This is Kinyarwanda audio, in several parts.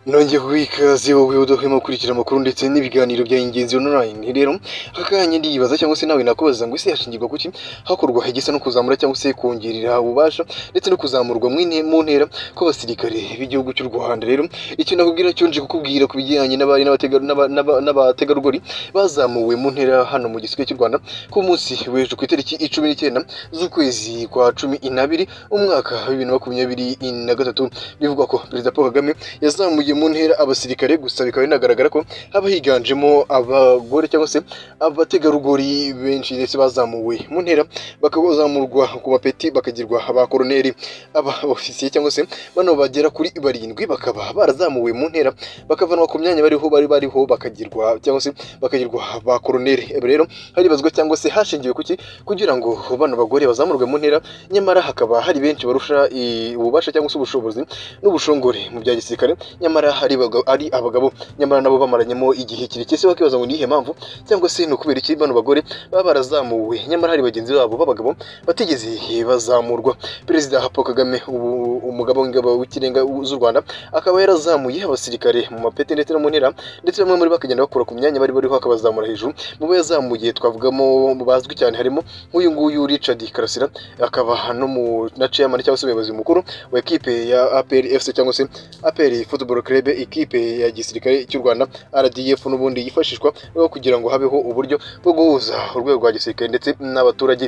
nongeye guha ikaze wowe udahwema gukurikira amakuru ndetse n'ibiganiro bya ingenzi online rero aka kanya ndiyibaza cyangwa se nawe nakubaza ngo ese hashingirwa kuki hakorwa hegesa no kuzamura cyangwa se kongerera ububasha ndetse no kuzamurwa mu inte- mu ntera kw'abasirikare b'igihugu cy'u Rwanda rero icyo nakubwira cyo nje kukubwira ku bijyanye n'abari n'abatega- n'aba- n'aba- n'abategarugori bazamuwe mu ntera hano mu gisigaye cy'u Rwanda ku munsi w'ejo ku itariki icumi n'icyenda z'ukwezi kwa cumi n'abiri umwaka wa bibiri na makumyabiri na gatatu bivugwa ko perezida paul kagame yazamuye mu ntera abasirikare gusa bikaba binagaragara ko haba higanjemo abagore cyangwa se abategarugori benshi ndetse bazamuwe mu ntera bakaba bazamurwa ku bapeti bakagirwa ba koroneri aba ofisiye cyangwa se bano bagera kuri barindwi bakaba barazamuwe mu ntera bakavanwa ku myanya bariho bari bariho bakagirwa cyangwa se bakagirwa ba koroneri rero haribazwa cyangwa se hashingiwe kuki kugira ngo bano bagore bazamurwe mu ntera nyamara hakaba hari benshi barusha i- ububasha cyangwa se ubushobozi n'ubushongore mu bya gisirikare nyamara hari baga- ari abagabo nyamara nabo bamaranyemo igihe kirekire se bakibaza ngo ni iyihe mpamvu cyangwa se ni ukubera iki bano bagore baba barazamuwe nyamara hari bagenzi babo b'abagabo batigeze bazamurwa perezida paul kagame ubu- umugaba w'ingabo w'ikirenga z'u rwanda akaba yarazamuye abasirikare mu mapeti ndetse no mu ntera ndetse bamwe muri bo bakagenda bakura ku myanya bari bariho akabazamura hejuru mu bo yazamuye twavugamo mu bazwi cyane harimo nk'uyu nguyu Richard Karasira akaba no mu na chairman cyangwa se umuyobozi mukuru wa ekipe ya APR FC cyangwa se APR Football Club ekipe ya gisirikare cy'u Rwanda RDF n'ubundi yifashishwa no kugira ngo habeho uburyo bwo guhuza urwego rwa gisirikare ndetse n'abaturage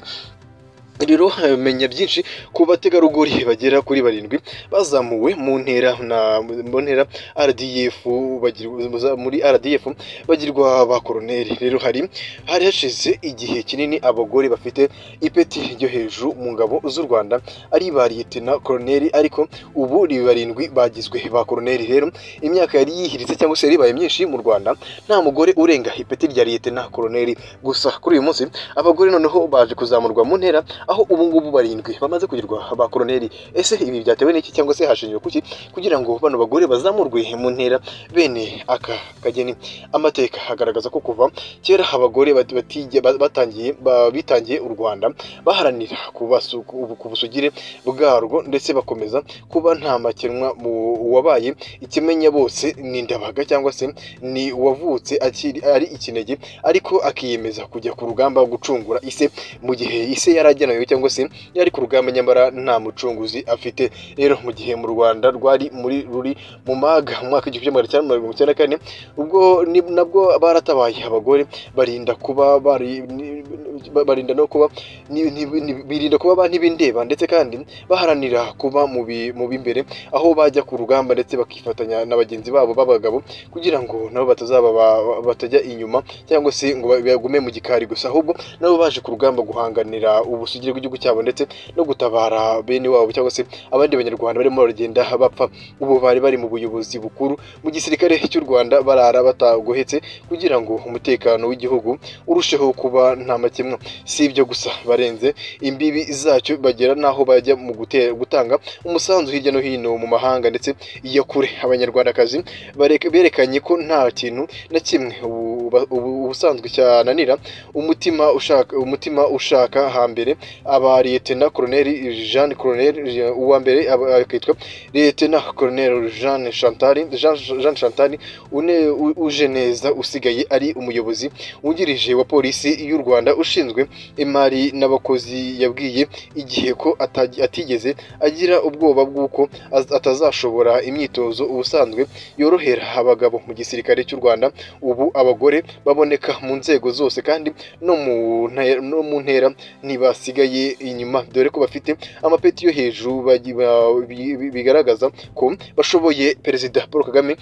rero eh, menya byinshi ku bategarugori bagera kuri barindwi bazamuwe mu ntera na mu ntera RDF bagirwa muri RDF bagirwa ba koroneri rero hari hari hashize igihe kinini abagore bafite ipeti ryo hejuru mu ngabo z'u Rwanda ari ba liyetena koroneri ariko ubu ni barindwi bagizwe ba koroneri rero imyaka yari yihiritse cyangwa se yari ibaye myinshi mu Rwanda nta mugore urenga ipeti rya liyetena koroneri gusa kuri uyu munsi abagore noneho baje kuzamurwa mu ntera aho ubu ngubu barindwi bamaze kugirwa ba koroneri ese ibi byatewe n'iki cyangwa se hashingiwe kuki kugira ngo bano bagore bazamurwe mu ntera bene aka kageni amateka agaragaza ko kuva kera abagore bat- batijya- ba- batangiye ba- bitangiye u rwanda baharanira kubasu- ku ku busugire bwarwo ndetse bakomeza kuba nta makemwa mu wabaye ikimenya bose ni ndabaga cyangwa se ni uwavutse akiri ari ikinege ariko akiyemeza kujya ku rugamba gucungura ise mu gihe ise yari agenewe cyangwa se yari ku rugamba nyamara nta mucunguzi afite rero mu gihe mu rwanda rwari muri ruri mu maga mu mwaka w'igihumbi kimwe magana cyenda mirongo icyenda na kane ubwo ni- nabwo baratabaye abagore barinda kuba bari ni- ba- barinda no kuba ni- ni- ni- birinda kuba ba ntibindeba ndetse kandi baharanira kuba mu bi- mu b'imbere aho bajya ku rugamba ndetse bakifatanya na bagenzi babo b'abagabo kugira ngo nabo batazaba ba- ba- batajya inyuma cyangwa se ngo bagume mu gikari gusa ahubwo nabo baje ku rugamba guhanganira ubusugire bw'igihugu cyabo ndetse no gutabara bene wabo cyangwa se abandi banyarwanda barimo baragenda bapfa ubu bari bari mu buyobozi bukuru mu gisirikare cy'u rwanda barara batagohetse kugira ngo umutekano w'igihugu urusheho kuba nta makemwa si ibyo gusa barenze imbibi zacyo bagera n'aho bajya mu gute- gutanga umusanzu hirya no hino mu mahanga ndetse iya kure abanyarwandakazi barek- berekanye ko nta kintu na kimwe ubu- ubu- ubusanzwe cyananira umutima ushaka umutima ushaka hambere aba liyetena koroneri jean koroneri uwa mbere aba- akitwa liyetena koroneri jean chantari jean, jean chantari une u- uje neza usigaye ari umuyobozi wungirije wa polisi y'u rwanda ushinzwe imari n'abakozi yabwiye igihe ko ataji- atigeze agira ubwoba bw'uko az- atazashobora imyitozo ubusanzwe yorohera abagabo mu gisirikare cy'u rwanda ubu abagore baboneka mu nzego zose kandi no mu nte- no mu ntera ntibasigaye inyuma dore ko bafite amapeti yo hejuru bagi- ba- bi- bi- bigaragaza ko bashoboye perezida paul kagame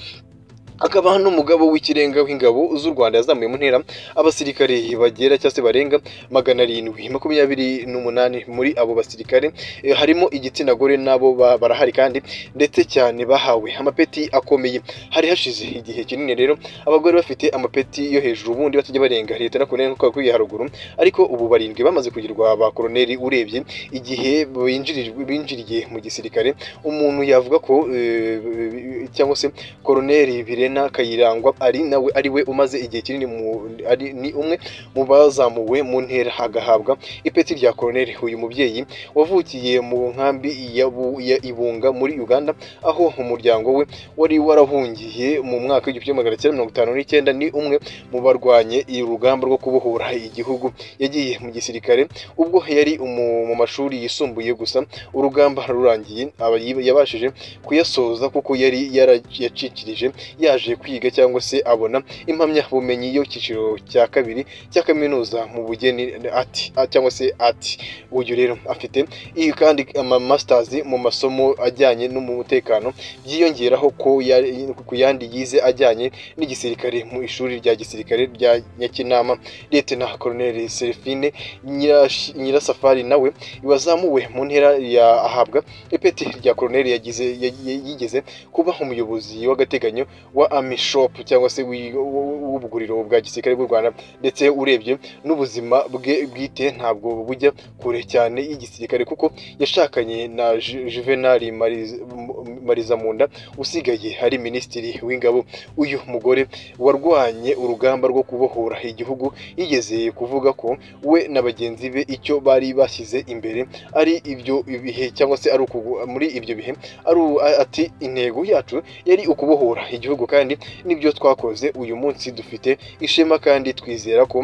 akaba n'umugabo w'ikirenga w'ingabo z'u rwanda yazamuye mu ntera abasirikare bagera cyangwa se barenga magana arindwi makumyabiri n'umunani muri abo basirikare eh, harimo igitsina gore nabo ba- barahari kandi ndetse cyane bahawe amapeti akomeye hari hashize igihe kinini rero abagore bafite amapeti yo hejuru ubundi batajya barenga leta na koroneri nk'uko bakwiye haruguru ariko ubu barindwi bamaze kugirwa ba koroneri urebye igihe binjirijwe- binjiriye mu gisirikare umuntu yavuga ko eh, cyangwa se koroneri birenze Serena Kayirangwa ari nawe ari we umaze igihe kinini mu- ari- ni umwe mu bazamuwe mu ntera agahabwa ipeti rya koroneri uyu mubyeyi wavukiye mu nkambi ya Bu- ya ibunga muri uganda aho umuryango we wari warahungiye mu mwaka w'igihumbi kimwe magana cyenda mirongo itanu n'icyenda ni umwe mu barwanye urugamba rwo kubohora igihugu yagiye mu gisirikare ubwo yari umu- mu mashuri yisumbuye gusa urugamba rurangiye aba yi- yabashije kuyasoza kuko yari yara- yacikirije yaje kwiga cyangwa se abona impamyabumenyi y'icyiciro cya kabiri cya kaminuza mu bugeni ati cyangwa se ati uyu rero afite iyi kandi ama masters mu masomo ajyanye n'umutekano byiyongeraho ko yari- ku yandi yize ajyanye n'igisirikare mu ishuri rya gisirikare rya Nyakinama Lieutenant Colonel Serafine Nyirash- Nyirasafari nawe wazamuwe mu ntera ya ahabwa ipeti rya Colonel yagize ya- ya- yigeze kuba umuyobozi w'agateganyo wa Army Shop cyangwa se w'i- w'u- w'ubuguriro bwa gisirikare bw'u Rwanda ndetse urebye n'ubuzima bwe bwite ntabwo bujya kure cyane y'igisirikare kuko yashakanye na Ju- Juvenal Mariz- M- Marizamunda usigaye ari minisitiri w'ingabo uyu mugore warwanye urugamba rwo kubohora igihugu yigeze kuvuga ko we na bagenzi be icyo bari bashyize imbere ari ibyo bihe cyangwa se ari ukugu- muri ibyo bihe ari u- a- ati intego yacu yari ukubohora igihugu kandi nibyo twakoze uyu munsi dufite ishema kandi twizera ko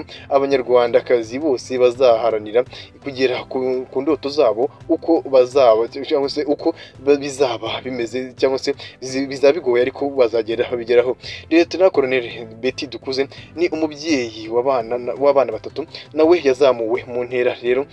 abanyarwandakazi bose bazaharanira kugera ku, ku ndoto zabo uko bazaba cyangwa se uko ba- bizaba bimeze cyangwa se bizi- bizaba bigoye ariko bazagera babigeraho Lieutenant Colonel Betty Dukuze ni umubyeyi w'abana w'abana batatu nawe yazamuwe mu ntera rero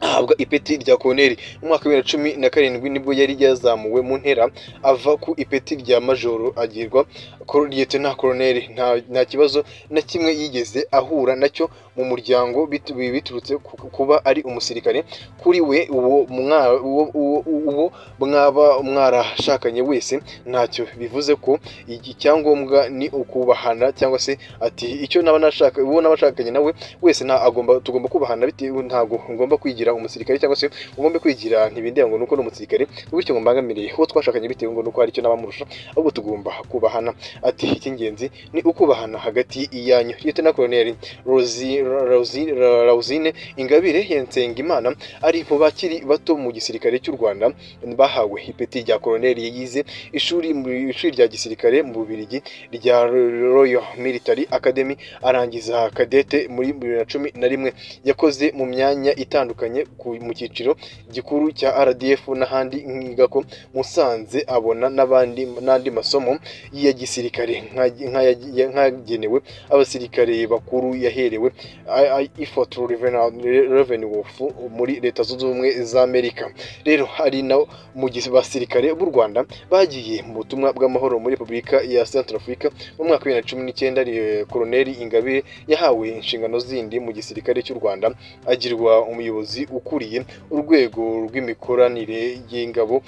ahabwa ipeti rya koloneli mu mwaka wa bibiri na cumi na karindwi nibwo yari yazamuwe mu ntera ava ku ipeti rya majoro agirwa Col- Lieutenant Colonel nta, nta kibazo na kimwe yigeze ahura nacyo mu muryango bit- bi- biturutse ku- kuba ari umusirikare kuri we uwo mwa- uwo- uwo- uwo mwaba mwarashakanye wese ntacyo bivuze ko iki cyangombwa ni ukubahana cyangwa se ati icyo naba nashaka uwo nabashakanye nawe wese nta agomba tugomba kubahana bitewe ntago ngomba kwigira umusirikare cyangwa se ugomba kwigira ntibindeba ngo nuko n'umusirikare bityo ngo mbangamire uwo twashakanye bitewe ngo nuko hari icyo nabamurusha ahubwo tugomba kubahana ati icy'ingenzi ni ukubahana hagati yanyu Lieutenant Colonel Rosi Rosi Rausine Ingabire Nsengimana ari mu bakiri bato mu gisirikare cy'u Rwanda bahawe ipeti rya Colonel yize ishuri mu ishuri rya gisirikare mu Bubiligi rya Royal Military Academy arangiza kadete muri bibiri na cumi na rimwe yakoze mu myanya itandukanye ku- mu cyiciro gikuru cya RDF n'ahandi nkiga ko Musanze abona n'abandi n'andi masomo ya gisirikare nk'aya- nk'aya- nk'agenewe abasirikare bakuru yaherewe Effort Revenue Wolf muri Leta Zunze Ubumwe za Amerika rero hari na mu gihe basirikare b'u Rwanda bagiye mu butumwa bw'amahoro muri Repubulika ya Central Africa mu mwaka wa bibiri na cumi n'icyenda re- Koloneli Ingabire yahawe inshingano zindi mu gisirikare cy'u Rwanda agirwa umuyobozi ukuriye urwego rw'imikoranire y'ingabo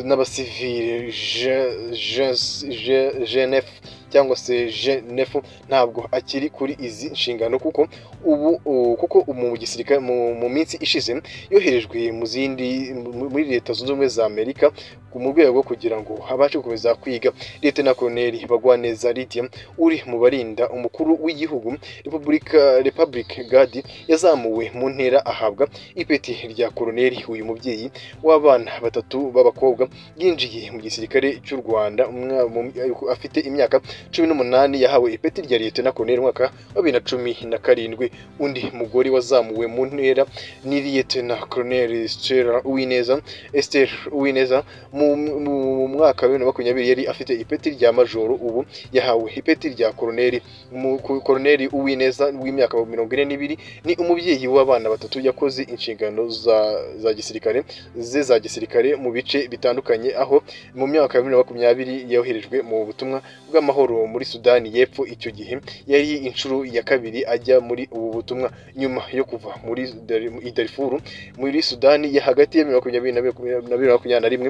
n'abasivile Je- Je- Je- GNF cyangwa se GNF ntabwo akiri kuri izi nshingano kuko ubu u- kuko mu gisirikare mu, mu minsi ishize yoherejwe mu zindi mu- muri leta zunze ubumwe za Amerika mu rwego kugira ngo abashe gukomeza kwiga leta na koloneli Bagwaneza Lydia uri mu barinda umukuru w'igihugu Republika Republic Guard yazamuwe mu ntera ahabwa ipeti rya koloneli uyu mubyeyi w'abana batatu b'abakobwa yinjiye mu gisirikare cy'u Rwanda umwa- mu- afite imyaka cumi n'umunani yahawe ipeti rya leta na koloneli mu mwaka wa bibiri na cumi na karindwi undi mugore wazamuwe mu ntera ni Lieutenant Colonel Stella Uwineza Esther Uwineza mu, mu mwaka wa bibiri na makumyabiri yari afite ipeti rya majoro ubu yahawe ipeti rya koroneri Mu- ku- koroneri uwineza w'imyaka mirongo ine n'ibiri ni umubyeyi w'abana batatu yakoze inshingano za, za gisirikare ze za gisirikare mu bice bitandukanye aho mu myaka ya bibiri na makumyabiri yoherejwe mu butumwa bw'amahoro muri sudani y'epfo icyo gihe yari inshuro ya kabiri ajya muri ubu butumwa nyuma yo kuva muri Dar- i darifuru muri sudani ya hagati ya bibiri na makumyabiri na bibiri na makumyabiri na rimwe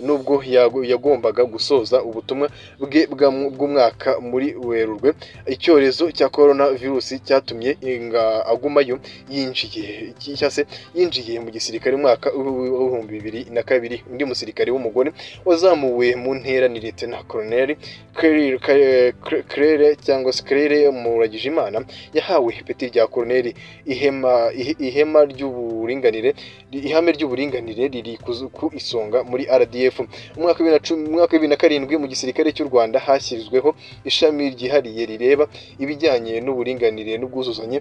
nubwo yago- yagombaga gusoza ubutumwa bwe bwa- bw'umwaka muri werurwe icyorezo cya korona virusi cyatumye inga- agumayo yinjiye iki- cyangwa se yinjiye mu gisirikare mu mwaka w'ibihumbi bibiri na kabiri undi musirikare w'umugore wazamuwe mu ntera ni leta koloneli Claire- Claire- Claire cyangwa se Claire Muragijimana yahawe ipeti rya koloneli ihema ihe- ihema ry'uburinganire ihame ry'uburinganire riri kuzu- ku isonga muri RDF umwaka wa bibiri na cumi- umwaka wa bibiri na karindwi mu gisirikare cy'u Rwanda hashyizweho ishami ryihariye rireba ibijyanye n'uburinganire n'ubwuzuzanye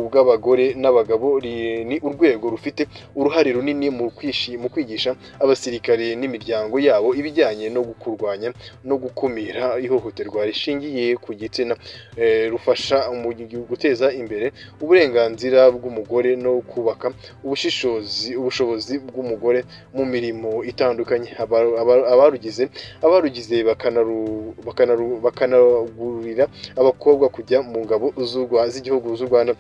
bw'abagore n'abagabo ri- ni urwego rufite uruhare runini mu kwishi mu kwigisha abasirikare n'imiryango yabo ibijyanye no kurwanya no gukumira ihohoterwa rishingiye ku gitsina eh, rufasha mu gi- guteza imbere uburenganzira bw'umugore no kubaka ubushishozi ubushobozi bw'umugore mu mirimo itandukanye Aba- aba- abarugize abarugize bakanaru- bakanaru- bakanagurira abakobwa kujya mu ngabo z'u Rwa- z'igihugu z'u Rwanda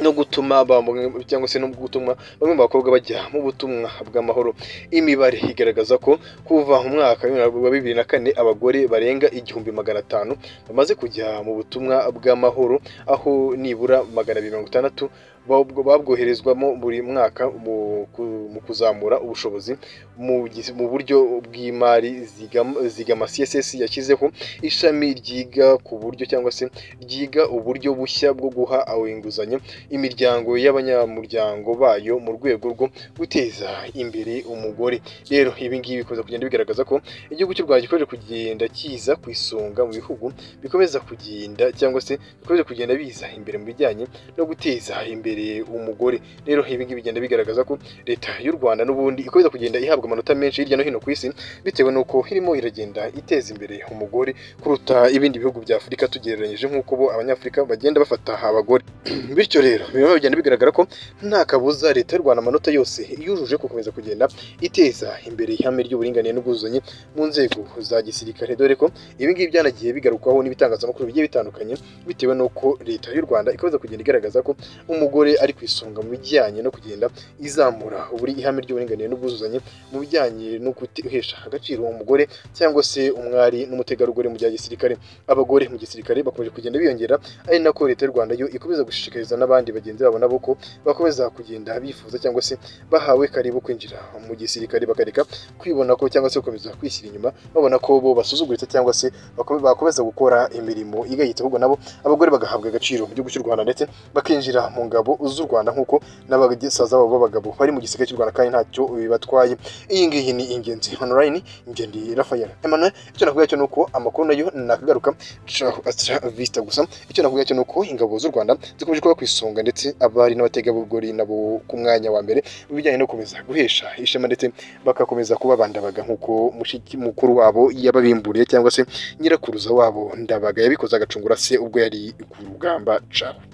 no gutuma bamwe- cyangwa se no gutuma bamwe mu bakobwa bajya mu butumwa bw'amahoro imibare igaragaza ko kuva mu mwaka wa bibiri na kane abagore barenga igihumbi magana atanu bamaze kujya mu butumwa bw'amahoro aho nibura magana abiri mirongo itandatu babwo- babwoherezwamo buri mwaka mu ku- mu kuzamura ubushobozi mu giz- mu buryo bw'imari zigama- zigama CSS yashyizeho ishami ryiga ku buryo cyangwa se ryiga uburyo bushya bwo guha aho inguzanyo imiryango y'abanyamuryango bayo mu rwego rwo guteza imbere umugore rero ibi ngibi bikomeza kugenda bigaragaza ko igihugu cy'u Rwanda gikomeje kugenda kiza ku isonga mu bihugu bikomeza kugenda cyangwa se bikomeza kugenda biza imbere mu bijyanye no guteza imbere umugore rero ibi ngibi bigenda bigaragaza ko leta y'u Rwanda n'ubundi ikomeza kugenda ihabwa amanota menshi hirya no hino ku isi bitewe n'uko irimo iragenda iteza imbere umugore kuruta ibindi bihugu bya Afurika tugereranyije nk'uko bo abanyafurika bagenda bafata abagore bityo rero birimo bigenda bigaragara ko nta kabuza leta y'u Rwanda amanota yose yujuje gukomeza kugenda iteza imbere ihame ry'uburinganire n'ubwuzuzanye mu nzego za gisirikare dore ko ibi ngibi byanagiye bigarukwaho n'ibitangazamakuru bigiye bitandukanye bitewe n'uko leta y'u Rwanda ikomeza kugenda igaragaza ko umugore ari ku isonga mu bijyanye no kugenda izamura buri ihame ry'uburinganire n'ubwuzuzanye mu bijyanye no guhesha agaciro umugore cyangwa se umwari n'umutegarugori mu bya gisirikare abagore mu gisirikare bakomeje kugenda biyongera ari nako leta y'u Rwanda yo ikomeza gushishikariza n'abandi bagenzi babo nabo ko bakomeza kugenda bifuza cyangwa se bahawe karibu kwinjira mu gisirikare bakareka kwibona ko cyangwa se gukomeza kwishyira inyuma babona ko bo basuzuguritse cyangwa se bakome- bakomeza gukora imirimo igayitse ahubwo nabo abagore bagahabwa agaciro mu gihugu cy'u Rwanda ndetse bakinjira mu ngabo z'u Rwanda nk'uko n'abasaza babo b'abagabo bari mu gisirikare cy'u Rwanda kandi ntacyo bibatwaye iyi ngiyi ni ingenzi online ingendi Rafael Emmanuel icyo nakuvuga cyo nuko amakuru nayo nakagaruka ciao astra vista gusa icyo nakuvuga cyo nuko ingabo z'u Rwanda zikomeje kuba ku isonga ndetse abari n'abategarugori nabo ku mwanya wa mbere mu bijyanye no gukomeza guhesha ishema ndetse bagakomeza kubabandabaga nk'uko mushiki mukuru wabo yababimburiye cyangwa se nyirakuruza wabo ndabaga yabikoze agacungura se ubwo yari ku rugamba ciao